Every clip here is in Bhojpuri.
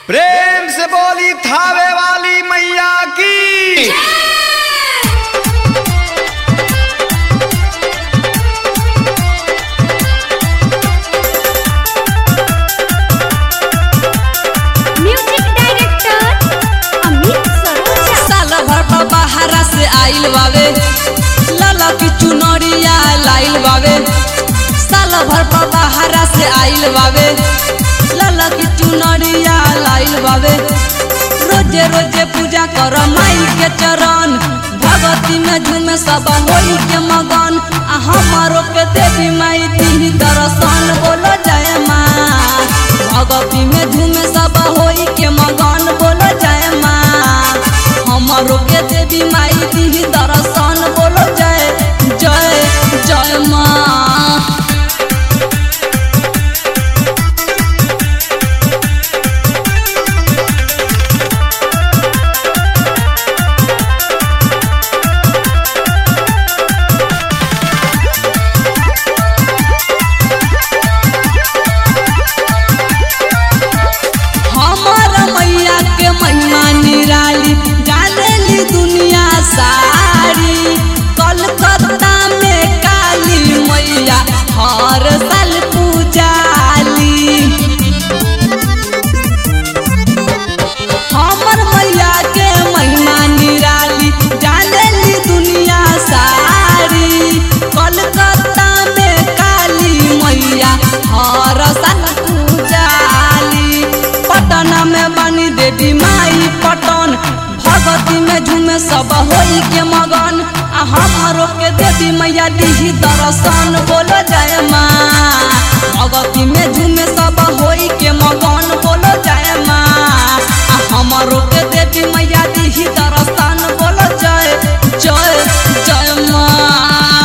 प्रेम से बोली थावे वाली मैया की म्यूजिक डायरेक्टर अमित सरोजा साल भर पर बाहरा से आइल बावे लाला की चुनरिया लाइल बावे साल भर पर बाहरा से आइल बावे लाला की चुनरिया लाइल बावे रोजे रोजे पूजा कर माई के चरण भगवती में झूमे सब होई के मगन आ हमारो के देवी माई दी दर्शन बोलो जय माँ भगवती में झूमे सब होई के मगन बोलो जय माँ हमारो के देवी माई दी दर्शन बोलो जय जय जय माँ हमार मैया के महिमा निराली जानेली दुनिया सारी कलकत्ता में काली मैया हर साल पूजाली हमर मैया के महिमा निराली जानेली दुनिया सारी कलकत्ता में काली मैया हर साल पूजाली पटना में बनी देवी माई पटन भगवती में झूमे सब होई के मगन आ हमारो के देवी मैया दीही दर्शन बोलो जय माँ भगवती में झूमे सब होई के मगन बोलो जय माँ आ हमारो के देवी मैया दीही दर्शन बोलो जय जय जय माँ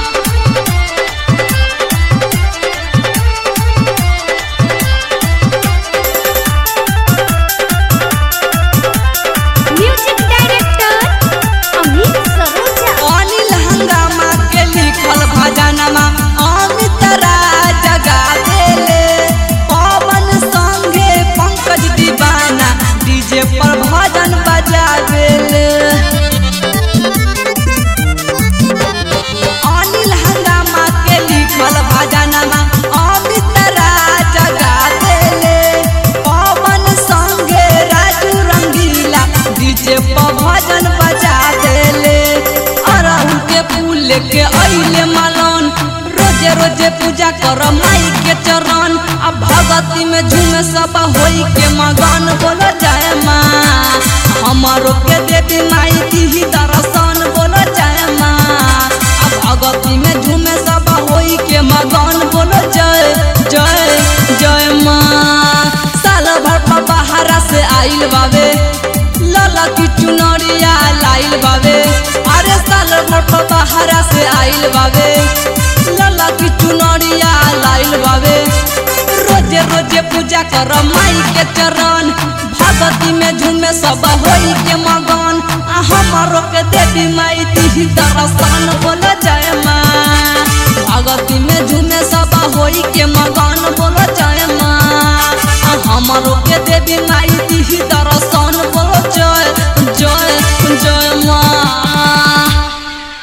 म्यूजिक डायरेक्टर अमित सरोजा अनिल हंगामा के लिखल भजनमा अमित राज गावेले पवन संगे पंकज दीवाना डीजे पर भजन बजावेले अनिल हंगामा के लिखल भजनमा अमित राज गावेले पवन संगे राजू रंगीला डीजे पर भजन बजा देले अरहुल के फूल के अइले मलन रोजे रोजे पूजा कर माई के चरण आ भगती में झूम सब होई के मगन बोलो जय माँ हमारो के देवी माई दी दर्शन बोलो जय माँ आ भगती में झूम सब होई के मगन बोलो जय जय जय माँ साल भर पर बाहरा से आइल बावे लाला की चुनरिया लाइल बावे अरे साल भर पर बाहरा से आइल बावे लाला की चुनरिया लाइल बावे रोजे रोजे पूजा कर माई के चरण भगती में झूमे सब होई के मगन आ हमारो के देवी माई दी दर्शन बोलो जय माँ भगती में झूमे सब होई के मगन बोलो जय माँ आ हमारो के देवी माई